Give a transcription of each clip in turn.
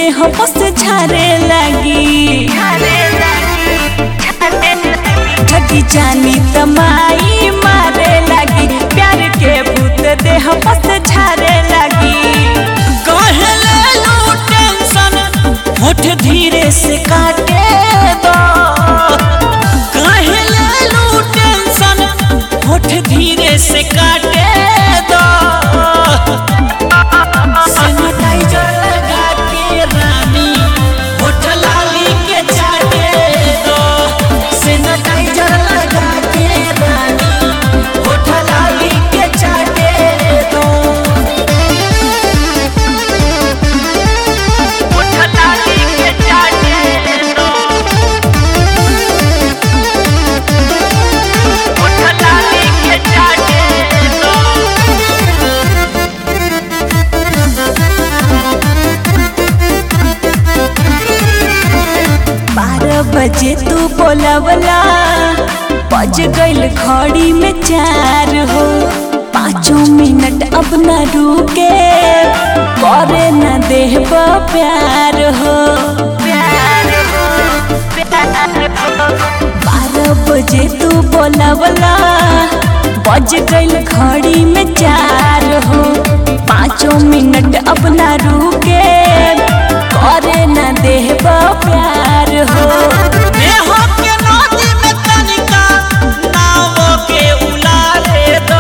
देह बस झारे लगी ठगी जानी तमाई मारे लगी प्यार के भूत देह बस झारे लगी कहले लो टेंशन होठ धीरे से काटे दो कहले लो टेंशन होठ धीरे से काटे दो सैनिटाइजर लगा के रानी होठ लाली के चाटे दो सैनिटाइजर लगा के रानी होठ लाली के चाटे दो होठ लाली के चाटे दो होठ लाली के चाटे दो बारह बजे तू बोलावला बज गईल घड़ी में चार हो पाँचों मिनट अब न रुके करे न देह प्यार हो बारह बजे तू बोलावला बज गईल घड़ी में चार हो पाँचों मिनट अब न रुके करे न देह प्यार हो देह के नदी में तनिका नाव के उलारे दो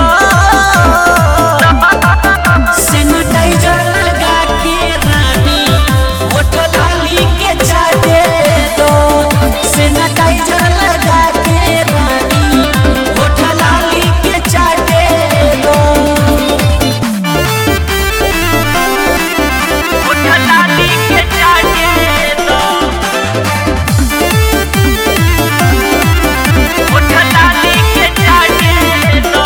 सैनिटाइजर लगा के रानी होठ लाली के चाटे दो सैनिटाइजर लगा के रानी होठ लाली के चाटे दो होठ लाली के चाटे दो होठ लाली के चाटे दो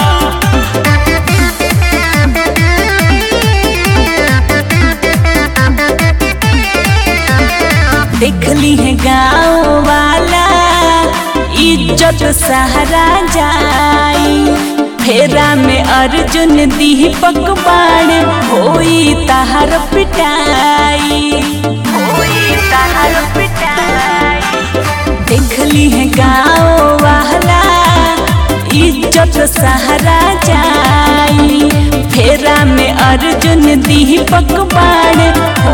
देखली है गाँव वाला इज्जत सहारा जाई फेरा में अर्जुन दीपक बाण होई तहार पिटाई होई तहार पिटाई देखली है गाँव वाला इज्जत सहारा जाई फेरा में अर्जुन दीपक बाण